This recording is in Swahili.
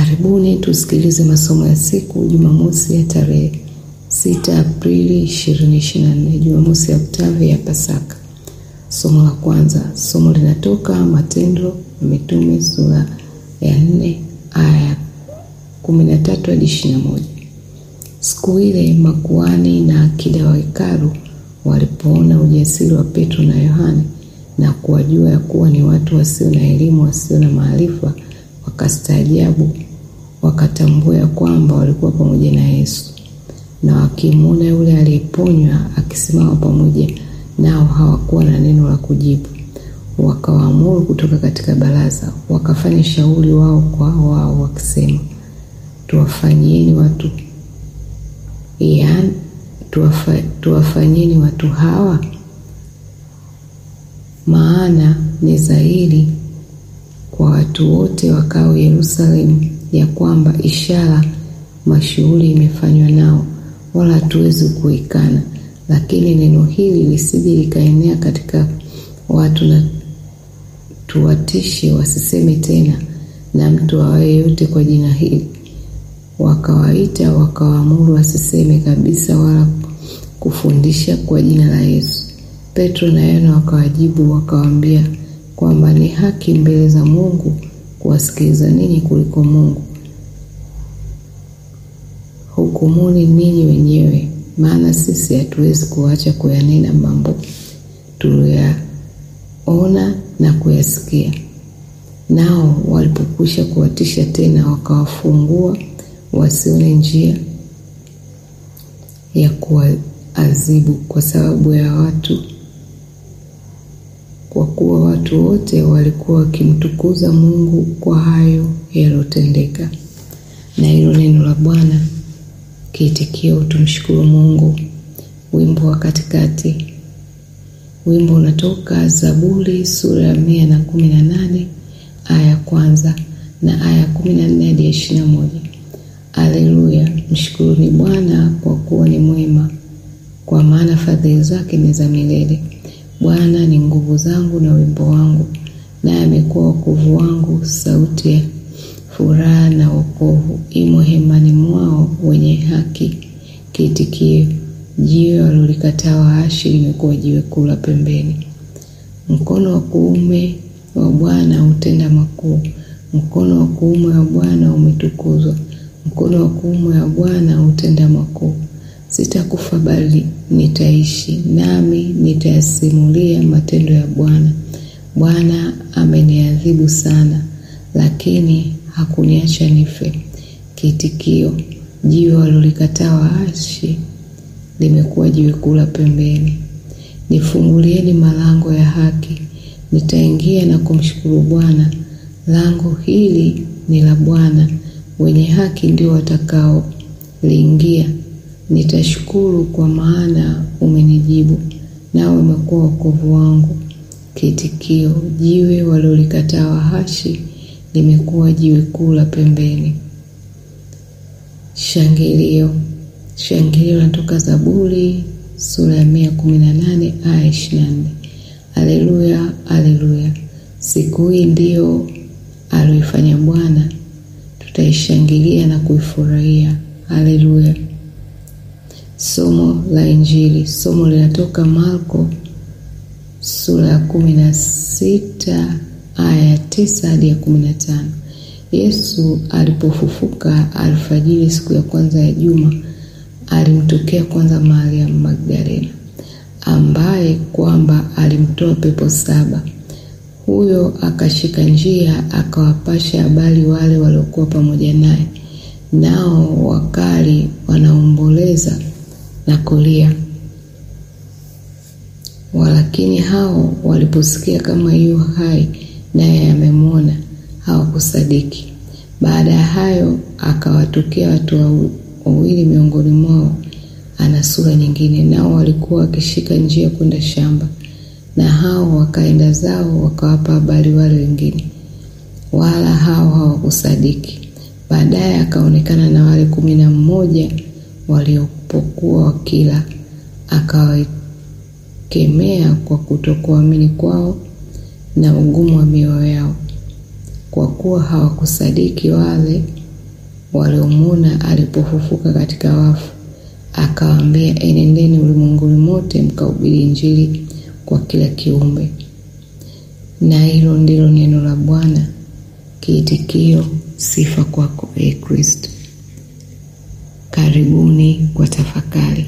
Karibuni tusikilize masomo ya siku Jumamosi ya tarehe 6 Aprili 2024, Jumamosi ya Oktavi ya Pasaka. Somo la kwanza, somo linatoka Matendo ya Mitume sura ya 4 aya 13 hadi 21. Siku ile makuhani na akida wa hekalu walipoona ujasiri wa Petro na Yohane na kuwajua ya kuwa ni watu wasio na elimu, wasio na maarifa, wakastaajabu, wakatambua ya kwamba walikuwa pamoja na Yesu. Na wakimwona yule aliyeponywa akisimama pamoja nao, hawakuwa na neno la kujibu. Wakawaamuru kutoka katika baraza, wakafanya shauri wao kwa wao, wakisema, tuwafanyieni watu yaani tuwafa, tuwafanyeni watu hawa maana ni dhahiri kwa watu wote wakao Yerusalemu ya kwamba ishara mashuhuri imefanywa nao, wala hatuwezi kuikana. Lakini neno hili lisije likaenea katika watu, na tuwatishe wasiseme tena na mtu awaye yote kwa jina hili. Wakawaita wakawaamuru wasiseme kabisa wala kufundisha kwa jina la Yesu. Petro na Yohana wakawajibu wakawaambia kwamba ni haki mbele za Mungu kuwasikiliza ninyi kuliko Mungu. Hukumuni ninyi wenyewe, maana sisi hatuwezi kuacha kuyanena mambo tuliyaona na kuyasikia. Nao walipokwisha kuwatisha tena, wakawafungua wasione njia ya kuwaadhibu kwa sababu ya watu kwa kuwa watu wote walikuwa wakimtukuza Mungu kwa hayo yaliyotendeka. Na hilo neno la Bwana. Kiitikio, tumshukuru Mungu. Wimbo wa katikati. Wimbo unatoka Zaburi sura ya mia na kumi na nane aya ya kwanza na aya ya kumi na nne hadi ya ishirini na moja. Aleluya! Mshukuruni Bwana kwa kuwa ni mwema, kwa maana fadhili zake ni za milele. Bwana ni nguvu zangu na wimbo wangu, naye amekuwa wokovu wangu. Sauti ya furaha na wokovu imo hemani mwao wenye haki. Kiitikio, jiwe walilolikataa waashi limekuwa jiwe kuu la pembeni. Mkono wa kuume wa Bwana hutenda makuu, mkono wa kuume wa Bwana umetukuzwa, mkono wa kuume wa Bwana hutenda makuu. Sitakufa bali nitaishi, nami nitayasimulia matendo ya Bwana. Bwana ameniadhibu sana, lakini hakuniacha nife. Kiitikio, jiwe walilolikataa waashi limekuwa jiwe kuu la pembeni. Nifungulieni malango ya haki, nitaingia na kumshukuru Bwana. Lango hili ni la Bwana, wenye haki ndio watakaoliingia. Nitashukuru kwa maana umenijibu, nawe umekuwa wokovu wangu. Kiitikio, jiwe walilolikataa waashi limekuwa jiwe kuu la pembeni. Shangilio. Shangilio linatoka Zaburi sura ya mia kumi na nane aya ishirini na nne. Aleluya, aleluya! Siku hii ndiyo alioifanya Bwana, tutaishangilia na kuifurahia. Aleluya. Somo la Injili. Somo linatoka Marko sura ya kumi na sita aya ya tisa hadi ya kumi na tano. Yesu alipofufuka alfajiri siku ya kwanza ya juma, alimtokea kwanza Mariamu Magdalena, ambaye kwamba alimtoa pepo saba. Huyo akashika njia akawapasha habari wale waliokuwa pamoja naye, nao wakali wanaomboleza na kulia. Walakini hao waliposikia kama yu hai naye amemwona, hawakusadiki. Baada ya hayo akawatokea watu wawili miongoni mwao, ana sura nyingine, nao walikuwa wakishika njia kwenda shamba, na hao wakaenda zao wakawapa habari wale wengine, wala hao hawakusadiki. Baadaye akaonekana na wale kumi na mmoja waliopokuwa wakila, akawakemea kwa kutokuamini kwao na ugumu wa mioyo yao, kwa kuwa hawakusadiki wale waliomwona alipofufuka katika wafu, akawaambia, enendeni ulimwenguni mote mkahubiri Injili kwa kila kiumbe. Na hilo ndilo neno la Bwana. Kiitikio: sifa kwako, e Kristo. Karibuni kwa tafakari.